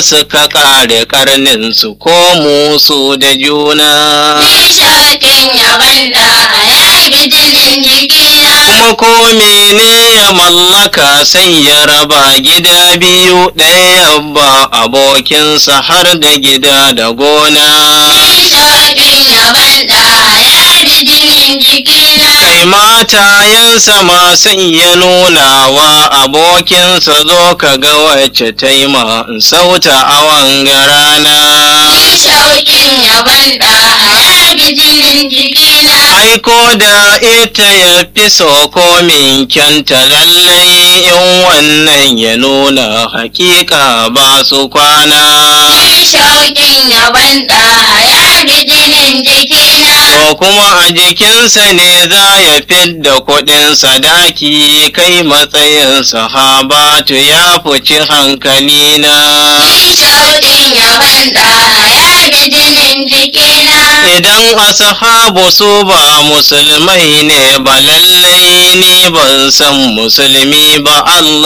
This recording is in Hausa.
suka ƙare ƙarninsu ko musu da juna. Nishaɗin yaban da ya bi jinin jikina. Kuma ko mene ya mallaka sai ya raba gida biyu ɗaya ba abokinsa har da gida da gona. Nishaɗin yaban da ya bi jinin jikina. Kai matayensa ma sai ya nuna wa abokinsa zo ka ga wacce ta yi ma sauta a wanga rana. Nishaɗin yaban da ya bi jinin jikina. Aiko da ita ya fi so komin kyanta lallai in wannan ya nuna hakika ba su kwana. Nishaɗin yaban da ya bi jinin jikina. Ko kuma a jikinsa ne za ya fidda kuɗin sadaki kai matsayin sahabatu ya fuci hankalina. Nishaɗin yaban da ya bi jinin jikina. Idan ashabu su ba musulmai ne ba lallai ni ban san musulmi ba Allah